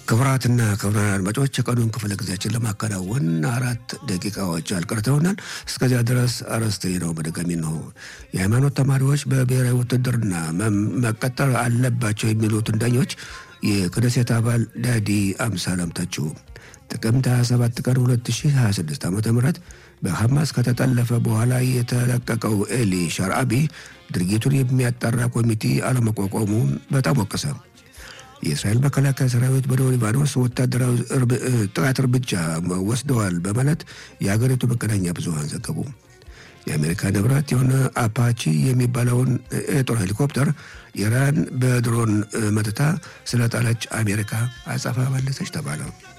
ክቡራትና ክቡራን አድማጮች የቀኑን ክፍለ ጊዜያችን ለማከናወን አራት ደቂቃዎች አልቀርተውናል። እስከዚያ ድረስ አርዕስተ ነው በድጋሚ ነው። የሃይማኖት ተማሪዎች በብሔራዊ ውትድርና መቀጠር አለባቸው የሚሉትን ዳኞች የክነሴት አባል ዳዲ አምሳላም ተቹ። ጥቅምት 27 ቀን 2026 ዓ ም በሐማስ ከተጠለፈ በኋላ የተለቀቀው ኤሊ ሻርአቢ ድርጊቱን የሚያጣራ ኮሚቴ አለመቋቋሙን በጣም ወቀሰ። የእስራኤል መከላከያ ሰራዊት በደቡብ ሊባኖስ ወታደራዊ ጥቃት እርምጃ ወስደዋል በማለት የሀገሪቱ መገናኛ ብዙኃን ዘገቡ። የአሜሪካ ንብረት የሆነ አፓቺ የሚባለውን የጦር ሄሊኮፕተር ኢራን በድሮን መትታ ስለጣለች አሜሪካ አጸፋ መለሰች ተባለ።